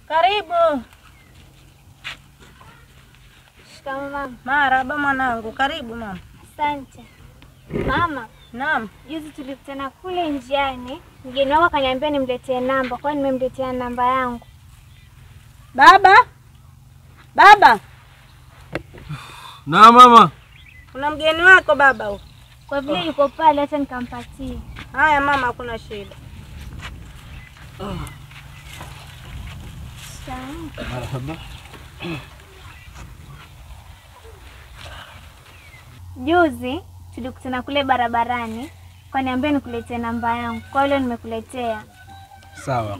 Karibu. Shikamoo mama. Marahaba mwanangu, karibu mama. Asante mama. Naam. Juzi tulikutana kule njiani, mgeni wako akaniambia nimletee namba, kwa hiyo nimemletea namba yangu. Baba, baba, Na mama, kuna mgeni wako baba huko. Kwa vile yuko pale, hata nikampatie. Haya mama, hakuna shida. Shikamoo. Juzi tulikutana kule barabarani, kaniambia nikuletee namba yangu, kwa hiyo leo nimekuletea. sawa.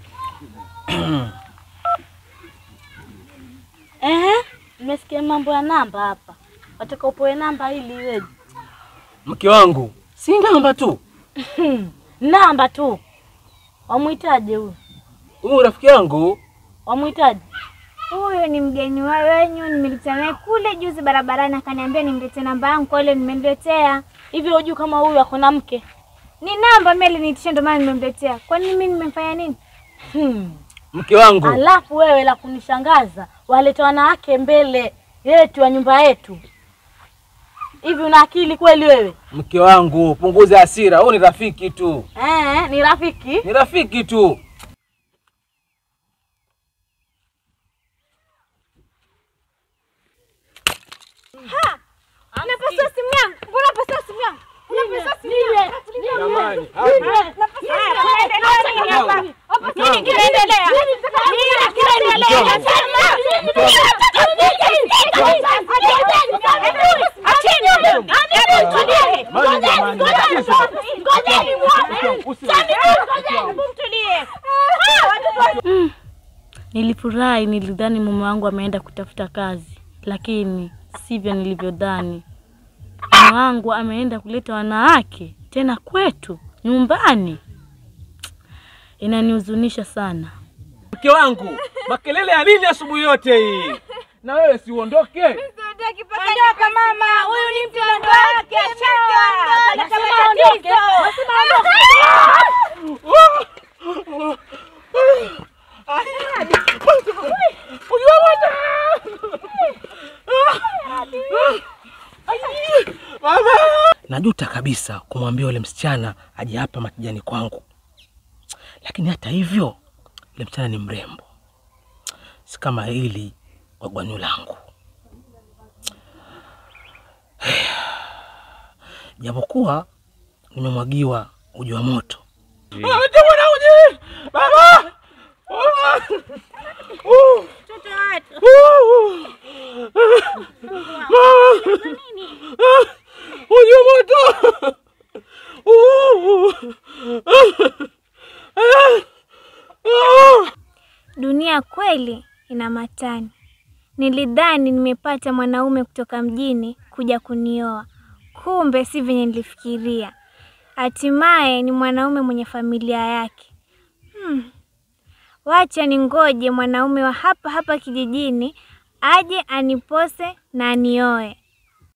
Ehe, nimesikia mambo ya namba hapa. Wataka upoe namba ili iweje? Mke wangu, si namba tu. Namba tu. Wamwitaje huyu? Huyu rafiki yangu Wamwitaje? Huyu ni mgeni wa wenyu, nimelikutana naye kule juzi barabarani, akaniambia nimletee namba yangu, kwa hiyo leo nimemletea. Hivi hujui kama huyu ako na mke? Ni namba mimi aliniitisha, ndio maana nimemletea. Kwani mimi nimemfanya nini? Hmm. mke wangu, Alafu wewe la kunishangaza, waleta wanawake mbele yetu ya nyumba yetu. Hivi una akili kweli wewe? mke wangu, punguza hasira. Huyu ni rafiki tu, Eh, ni rafiki. ni rafiki tu. Unapasua simu yangu. Mbona unapasua simu yangu? Unapasua simu yangu. Jamani, Nini kinaendelea? Nini kinaendelea? Nilifurahi, nilidhani mume wangu ameenda kutafuta kazi, lakini sivyo nilivyodhani. Mume wangu ameenda kuleta wanawake tena kwetu nyumbani. Inanihuzunisha sana. mke wangu, makelele ya nini asubuhi yote hii? Na wewe si uondoke? Ondoka mama, huyu ni mtoto wake. Najuta kabisa kumwambia yule msichana aje hapa makijani kwangu, lakini hata hivyo yule msichana ni mrembo, si kama hili wagwanyu langu. Japokuwa nimemwagiwa uji wa moto. Baba! Mtoto watu. Uji wa moto! Dunia kweli ina matani. Nilidhani nimepata mwanaume kutoka mjini kuja kunioa, kumbe si venye nilifikiria. Hatimaye ni mwanaume mwenye familia yake. Hmm. Wacha ningoje mwanaume wa hapa hapa kijijini aje anipose na anioe.